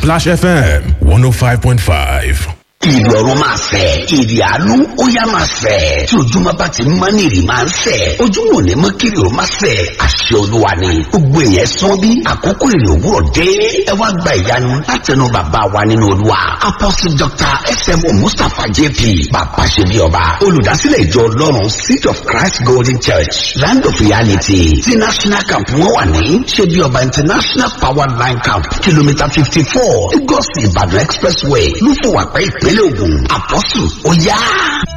Splash FM 105.5. ìrọ̀rùn máa fẹ̀ èrè àánú ó yá máa fẹ̀ tí ojúmọ́ bá ti mọ́ ní èrè máa ń fẹ̀ ojúmọ́ ò ní mọ́ kiri ó máa fẹ̀ àṣẹ olúwa ni gbogbo èèyàn sán bí àkókò èrè òwúrọ̀ dé ẹ wá gba ìyanu látẹnu bàbá wa nínú olúwa apostle dr smo mustapha jp bàbá ṣe bí ọba olùdásílẹ̀ ìjọ ọlọ́run seed of christ golden church land of reality ti national camp wọn wà ní ṣe bí ọba international power line camp kìlómítà fifty four lagos ìbàdàn expressway lúfọwàpẹ́ ìpínlẹ̀ ògùn àpọ́sù ó yá.